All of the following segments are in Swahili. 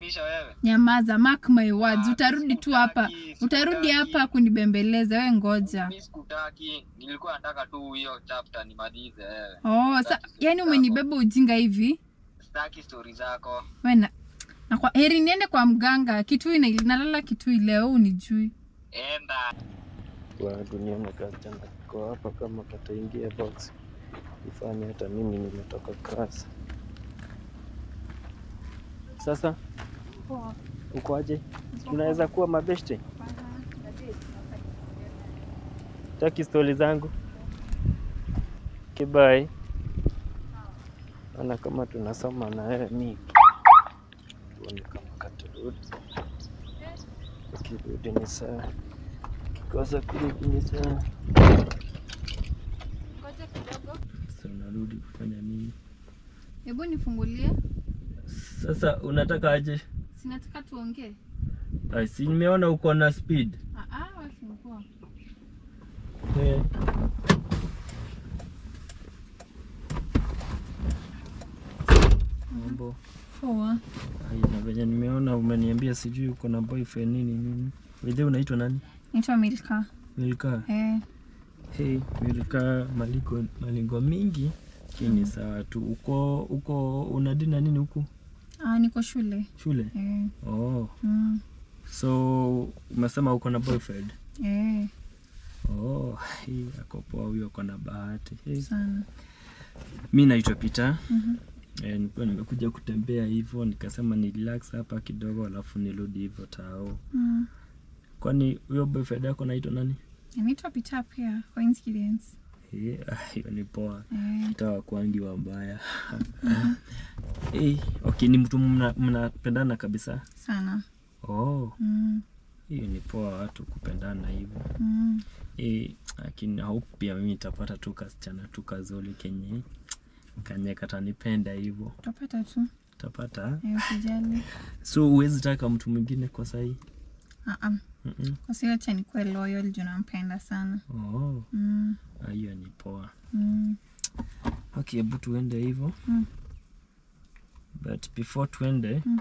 Kisha wewe. Nyamaza, mark my words. Ah, Utarudi tu hapa, sikutaki, utarudi sikutaki. hapa kunibembeleza. We ngoja. Mimi sikutaki. Nilikuwa nataka tu hiyo chapter nimalize wewe. Oh, sa, Sitaki yani story umenibeba ujinga hivi Sitaki story zako. we na, na kwa heri niende kwa mganga Kitui na nalala Kitui leo, unijui Enda. wa dunia na kasichana kwa hapa, kama kataingia box ifanye hata mimi nimetoka class. Sasa uko aje? Tunaweza kuwa mabeshte? Taki stori zangu kibai, ana kama tunasoma na wewe mi tuone kama katarudi. Ukirudi ni sawa, kikosa kurudi ni sawa. Sasa unarudi kufanya nini? Hebu nifungulie, Sasa unataka aje? sinataka tuongee. Ai, si nimeona uko na speed. Ah, ah, we fungua. Eh. Mambo. Poa. Ai, na venye nimeona umeniambia sijui uko na boyfriend nini nini. Wewe unaitwa nani? Naitwa Milka. Milka. Eh, Hey, Milka maliko malingo mingi. Kini sawa tu. Uko uko unadina nini huku? ah, niko shule. Shule? Eh, Oh. mm, So umesema uko na boyfriend? eh, Oh, hii ako poa huyo ako na bahati. Hey. sana. Mi naitwa Peter. Mhm. Eh, nilikuwa nimekuja kutembea hivyo nikasema ni relax hapa kidogo alafu nirudi hivyo tao. Mm. Kwani huyo boyfriend yako naitwa nani? Naitwa Peter pia, coincidence. Eh, ah, hiyo ni poa. Eh, Hata wakwangi wambaya. Eh, okay, ni mtu mna- mnapendana kabisa. sana. Oh, Mm, hiyo ni poa watu kupendana hivyo. mm. Eh, lakini hope pia mimi nitapata tu kasichana tu kazuri kenye kanye katanipenda hivyo. Utapata tu. Utapata. Eh, usijali. So huwezi taka mtu mwingine kwa sahii? Ah, ah. Mm-mm. Kwa sio acha nikuwe loyal juu nampenda sana. Oh, Mm, ah, hiyo ni poa. mm. Okay, hebu tuende hivyo. Mm. But before tuende Mm.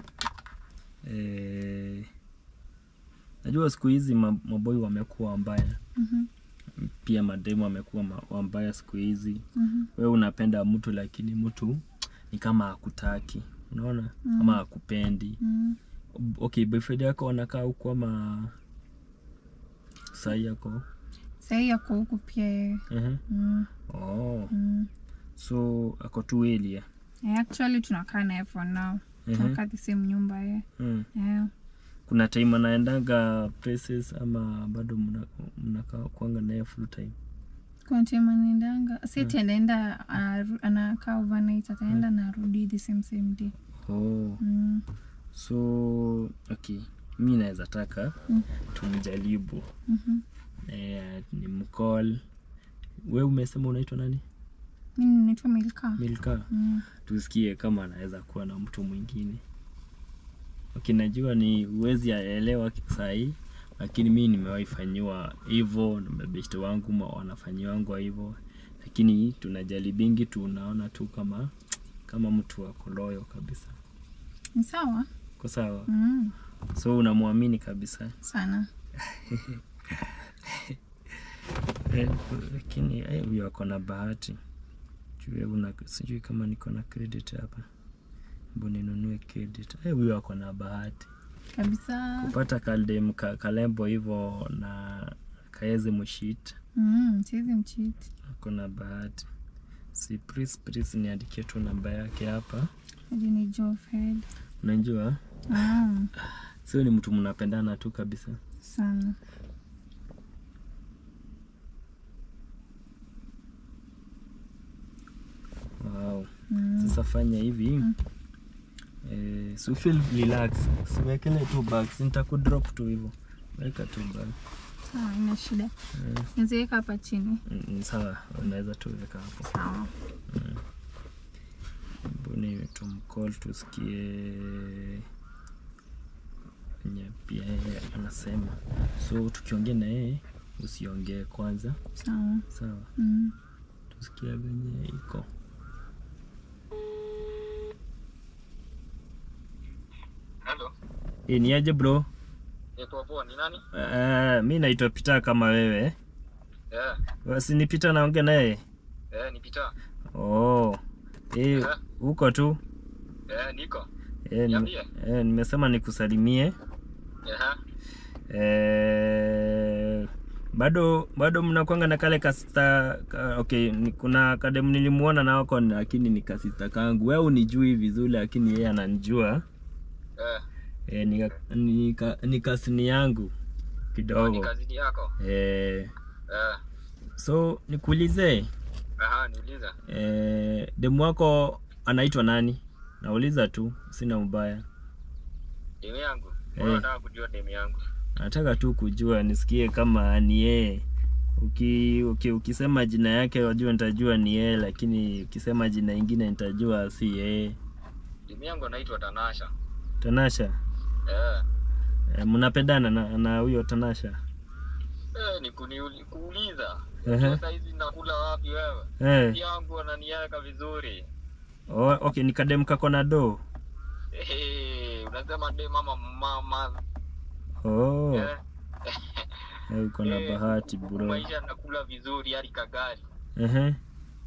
eh, najua siku hizi ma- maboi wamekuwa wambaya, Mhm, pia mademu wamekuwa ma- wambaya siku hizi. mhm, Wewe unapenda mtu lakini mtu ni kama hakutaki, unaona Mm. ama hakupendi. mm. Okay, boyfriend yako wanakaa huku ama sahi yako? Sahii yako huku pia yeye. Ehe. Mm, Oh, mm. so ako tu elia. Eh, actually tunakaa naye for now. Ehe. Tunakaa the same nyumba ye. Mm. Eh, kuna time anaendanga places ama bado mna- mnakaa kwanga naye full time kuna time anaendanga si ati anaenda anaru- anakaa overnight ataenda na arudi the same same day. oh. Mm, so okay mi naweza taka Mm. tumjaribu mhm. eh, ni mcall we umesema unaitwa nani Mimi naitwa Milka. milka Mm, tusikie kama anaweza kuwa na mtu mwingine okay najua ni uwezi aelewa sahii lakini mi nimewahi fanyiwa hivyo na mabeshte wangu ma- wanafanyiwangwa hivyo lakini tunajaribingi tunaona tu kama kama mtu wako loyo kabisa ni sawa. ko sawa Mm, so unamwamini kabisa sana. Eh, lakini eh, huyo ako na bahati Juu hebu na sijui kama niko na credit hapa mbu ninunue credit Eh, huyo ako na bahati Kabisa. kupata kaldem ka, kalembo hivyo na kaeze mushit Mm, siwezi mchiti. ako na bahati si pris pris niandikie tu namba yake hapa Hadi ni Jofred. unajua Ah, sio ni mtu mnapendana tu kabisa sana. wow. Mm, sasa fanya hivi eh, so feel relax siwekele tu bags nitakudrop tu hivyo weka tu bag sawa, ina shida. eh, Niziweka hapa chini. mm, sawa unaweza tu weka hapo Sawa. mbuni tumcall tusikie enye pia yeye anasema so tukiongea na yeye usiongee kwanza Sawa. sawa Mm. tusikie venye iko Hello. Eh, ni aje bro? Eh, poa poa, ni nani? Uh, mi naitwa Peter kama wewe. Eh, Basi ni Peter naongea naye. eh, ni Peter. Oh. Eh, Eh. uko tu? Eh, niko. Eh, nime, Niambie. eh, nimesema nikusalimie. Eh, Eh, bado bado mnakwanga na kale kasista ka, okay, ni, kuna kadem nilimuona na wako lakini ni kasista kangu. Wewe unijui vizuri lakini yeye ananijua. eh, Eh, ni, ni, ka- ni kasini yangu ni kidogo. kazini yako? Eh, Eh, so nikuulize aha, niuliza. eh, demu wako anaitwa nani? Nauliza tu, sina ubaya. Demu yangu. Eh. Wewe unataka kujua demu yangu? Nataka tu kujua nisikie kama ni yeye. Uki, uki, ukisema jina yake wajua nitajua ni yeye, lakini ukisema jina ingine nitajua si yeye. Demu yangu anaitwa Tanasha. Tanasha, Eh, eh, mnapendana na na huyo Tanasha? eh, ni kuniuli- kuuliza. Ehe. Sasa hizi nakula wapi wewe? Eh, yangu ananiweka vizuri. oh, okay, ni kadem kako na do. Eh, unasema de mama mama. Oh, Eh. eh, uko na Eh, bahati huku bro. Maisha nakula vizuri hadi kagari. Ehe, Eh,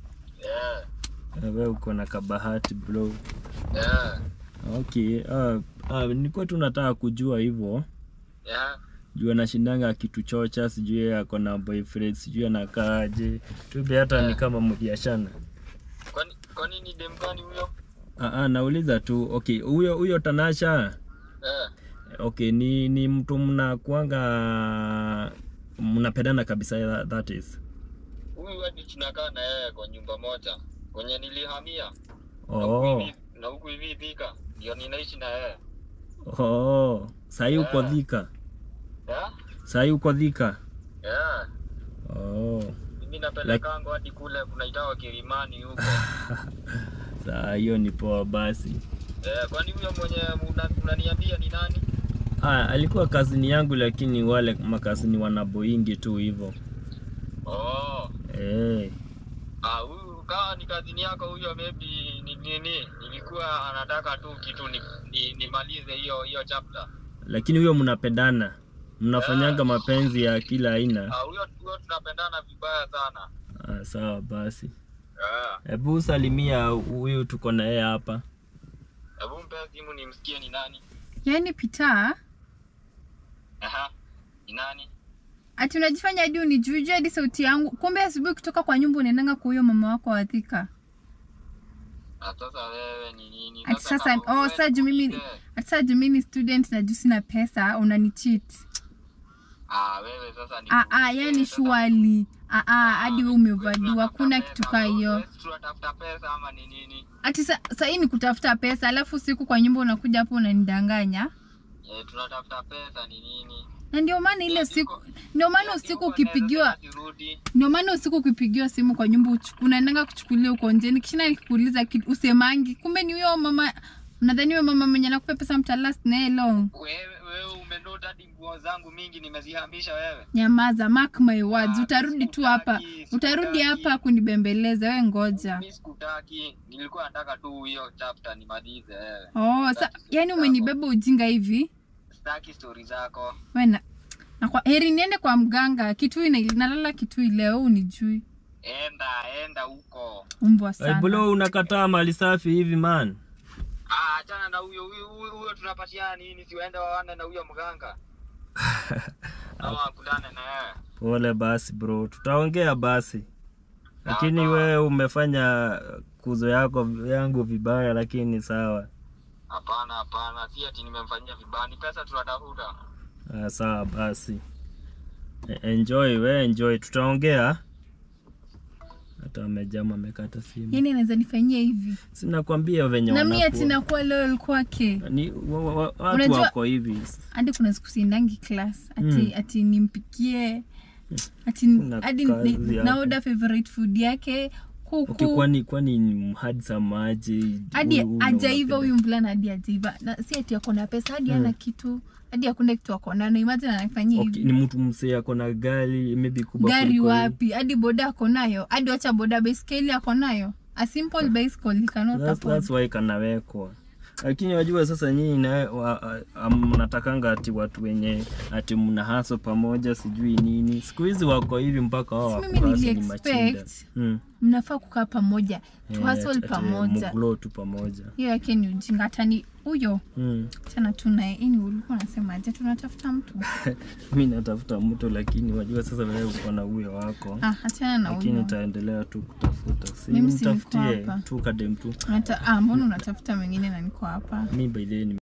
eh, wewe uko na kabahati bro. eh, Okay, ah, ah, nilikuwa tu nataka kujua hivyo. eh. juu anashindanga akituchocha, sijui yeye ako na boyfriend, sijui anakaaje. Tube hata ni kama mkiachana. Kwani kwani ni dem gani huyo? Ah, ah, nauliza tu. Okay, huyo huyo Tanasha, Eh, okay, ni ni mtu mnakuanga mnapendana kabisa that- that is. huyu hadi tunakaa na yeye kwa nyumba moja kwenye nilihamia na huku Oh, hivi- na huku hivi Thika ndio ninaishi na yeye oh, sahi uko Yeah. Thika, eh? sahi uko Thika. Eh, Oh, mimi napelekango hadi kule kunaitawa Kilimani huko saa hiyo ni poa basi. eh, kwani huyo mwenye una- unaniambia ni nani? Ah, alikuwa kazini yangu, lakini wale makazini wanaboingi tu hivyo. Oh, Eh, ah, huyu kawa ni kazini yako huyo, maybe ni nini, nilikuwa anataka tu kitu ni, ni, nimalize hiyo hiyo chapter. lakini huyo mnapendana, mnafanyanga mapenzi ya kila aina. Ah, huyo huyo tunapendana vibaya sana Ah, sawa basi, eh. hebu salimia huyu tuko na yeye hapa. Hebu mpe simu nimsikie ni nani. yaani Peter Aha, ni nani? ati unajifanya hadi unijuje hadi sauti yangu, kumbe asubuhi kutoka kwa nyumba unaendanga kwa huyo mama wako wa Thika. Ah, sasa wewe ni nini? Ati sasa kama oh, wewe sasa juu mimi nikuulize. ati sasa juu mimi ni student na juu sina pesa unanicheat. Ah, wewe sasa ni Ah ah, yani surely. Ah ah, hadi wewe umevaliwa, hakuna kitu kaa hiyo. Tunatafuta pesa ama ni nini? Ati sa, sa hii ni kutafuta pesa, alafu siku kwa nyumba unakuja hapo unanidanganya. Eh, tunatafuta pesa ni nini? Na ndio maana ile Ya siku siku- ndio maana Ya usiku siku ukipigiwa wanaweza sema sirudi. ndio maana usiku ukipigiwa simu kwa nyumba uchu- unaendanga kuchukulia uko nje. Nikishinda nikikuuliza kitu usemangi, kumbe ni huyo mama. Unadhani huyo mama mwenye anakupa pesa mtalast naye long. Wewe wewe umenota hadi nguo zangu mingi nimezihamisha wewe. Nyamaza, mark my words, Ah, utarudi tu hapa, sikutaki, utarudi sikutaki. hapa kunibembeleza. We ngoja. Mimi sikutaki, nilikuwa nataka tu hiyo chapter nimalize wewe. Oh, sa, yani umenibeba ujinga hivi Sitaki story zako. we na, na kwa heri niende kwa mganga Kitui, na- nalala Kitui leo, unijui Enda, enda huko. umbwa Hey, sana. bro, unakataa mali safi hivi man. Ah, achana na huyo huyo huyo huyo tunapatiana nini? Si waende waone na huyo mganga. Ama wakutane na yeye. Pole basi bro, tutaongea basi, lakini Sawa. wewe umefanya kuzo yako yangu vibaya, lakini sawa. Hapana, hapana, si ati nimemfanyia vibaya, ni pesa tunatafuta. Ah, sawa basi, E- enjoy we enjoy, tutaongea. Hata amejama amekata simu, Yani anaweza nifanyia hivi sinakwambia venye na mi ati wanakuwa nakuwa loyal kwake. ni wa, wa, wa, watu Unajua- wako hivi Hadi kuna siku siendangi class ati, Mm. ati nimpikie ati Kuna hadi kazi ni- hapo. naoda favorite food yake kuku okay, kwani kwani ni hadi samaji hadi huyu ajaiva unapenda- huyu mvulana hadi ajaiva na si ati ako na pesa hadi Mm. ana kitu hadi akuna kitu ako nayo imagine anafanyia okay, hivi ni mtu msee ako na gari maybe kubwa gari kuliko hii. wapi hadi boda ako nayo hadi wacha boda baiskeli ako nayo a simple bicycle you cannot That's, afford that's why kanawekwa lakini wajua sasa nyinyi na wa- a- mnatakanga ati watu wenye ati mna haso pamoja sijui nini siku hizi wako hivi mpaka wao Si mimi wakurasi ni nili-expect. machinda mm. mnafaa kukaa pamoja Eh, tuhasol ati- ati pamoja mglow tu pamoja hiyo yake ni ujinga hata ni huyo mm. tena tunaye ini ulikuwa unasemaje tunatafuta mtu mi natafuta mtu lakini wajua sasa wewe uko na huyo wako ah, achana na lakini huyo nitaendelea tu kutafuta si Mimi si niko mtafutie hapa. tu kadem tu Unata- ah, mbona unatafuta mwingine na niko hapa mi by the way